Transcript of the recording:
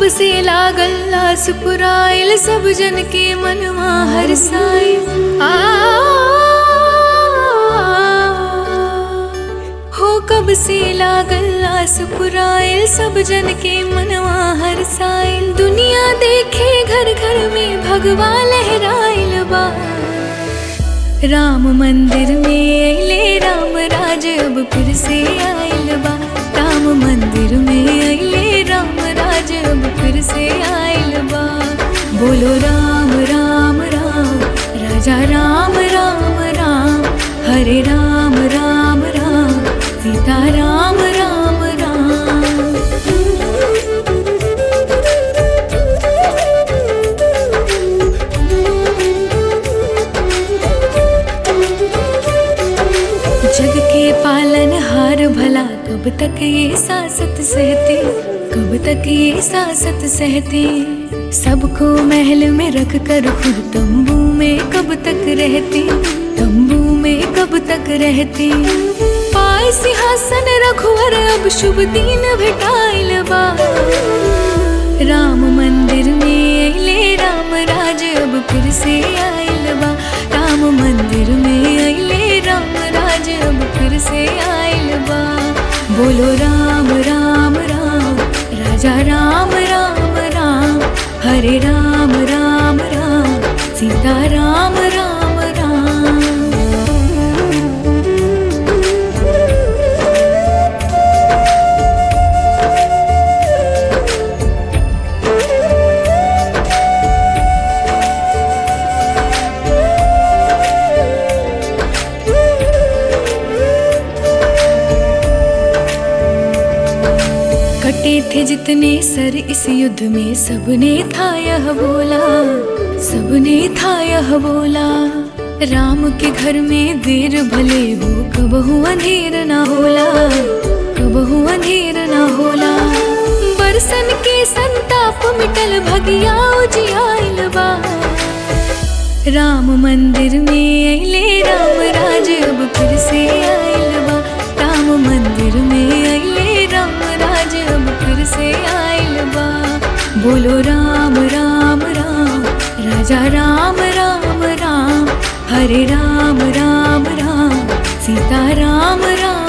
कब से लागल लास पुराइल सब जन के मनवा हर साई आ हो कब से लागल लास पुराइल सब जन के मनवा हर साइल दुनिया देखे घर घर में भगवा लहराइल बा राम मंदिर में अले राम राज अब फिर से आइल बा राम मंदिर में अले राम राज अब फिर से आइल बा बोलो राम राम राम राजा राम राम राम हरे राम राम राम सीता राम राम राम जग के पालन हार भला कब तक ये सासत सहते कब तक ये सासत सहते सबको महल में रख कर खुद तंबू में कब तक रहते तंबू में कब तक रहते पाय सिंहासन रघुवर अब शुभ दिन भेटाइल बा राम मंदिर में अले राम राज अब फिर से आइल बा राम मंदिर में अले राम राज अब फिर से आइल बा बोलो राम राम राम राजा राम राम राम हरे राम राम राम सीता राम राम राम कटे थे जितने सर इस युद्ध में सबने था यह बोला सबने था यह बोला राम के घर में देर भले हो कबहू अंधेर ना होला कबहू अंधेर ना होला बरसन के संताप मिटल भगिया उजियाइल बा राम मंदिर में अले राम राज अब फिर से आइल बा राम मंदिर में अले राम राज अब फिर से आइल बा बोलो राम राम राम राजा राम राम राम हरे राम राम राम सीता राम राम